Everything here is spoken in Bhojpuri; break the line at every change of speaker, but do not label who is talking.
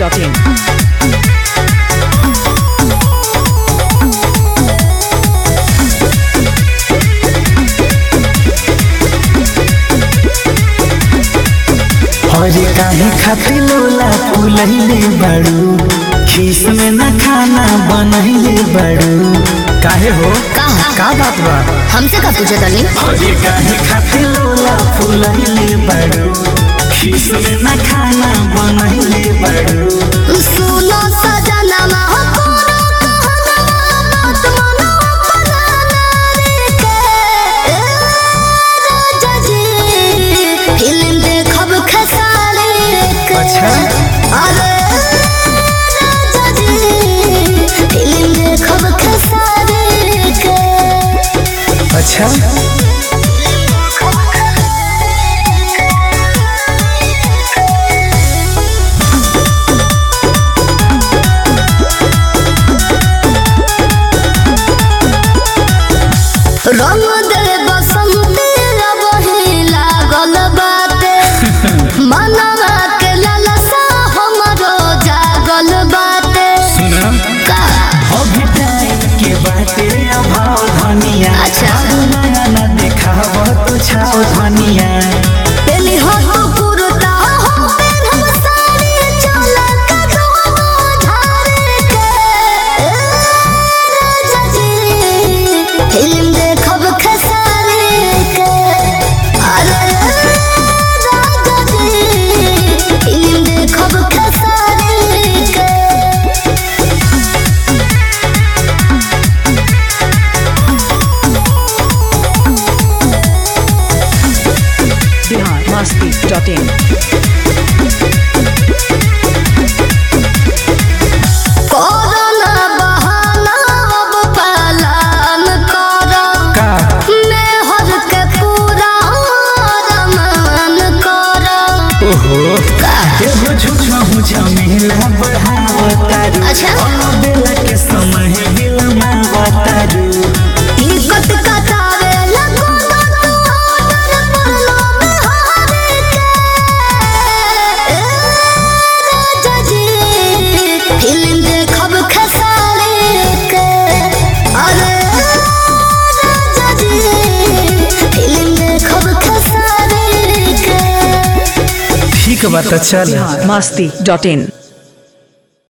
biharmasti.in
अरे काहे खातिर लोला फुलैले बाड़ू खीस में न खाना बनैले बाड़ू काहे हो
का
का बात बा
हमसे का पूछे तनी
अरे काहे खातिर लोला फुलैले बाड़ू खीस में न खाना बनैले बाड़ू
सुनो सजनमा हो कोनो कहनवा बात मनो बनाना रे के ए, राजा जी फिल्म देखब खेसारी के
अच्छा।
अरे राजा जी फिल्म देखब खेसारी के
अच्छा
रंग दे बसंती रबही लागल बाटे मनवा के ललसा हमरो जागल बाटे
सुना
का
अभी टाइम के बाटे अभाव धनिया
अच्छा।
नया न देखाव तो छाव धनिया
पेली हो तो कुर्ता हो पेन हम साड़ी चला का दोनों झारे के ए, राजा जी फिल्म देखब खेसारी के अरे राजा जी फिल्म देखब खेसारी के
biharmasti.in
कोरोना बहाना अब पालन करो
का
मैं हर के पूरा रमान करो
ओहो
का
एगो झूठा हूँ झमेला बढ़ावतारू
अच्छा।
बेला के समय बिलमावतारू
टिकट कटावे लगो ना तू ऑर्डर पड़लो बिहार के ए, राजा जी फिल्म देखब खेसारी के अरे राजा जी फिल्म देखब खेसारी के
ठीक बात चल
biharmasti.in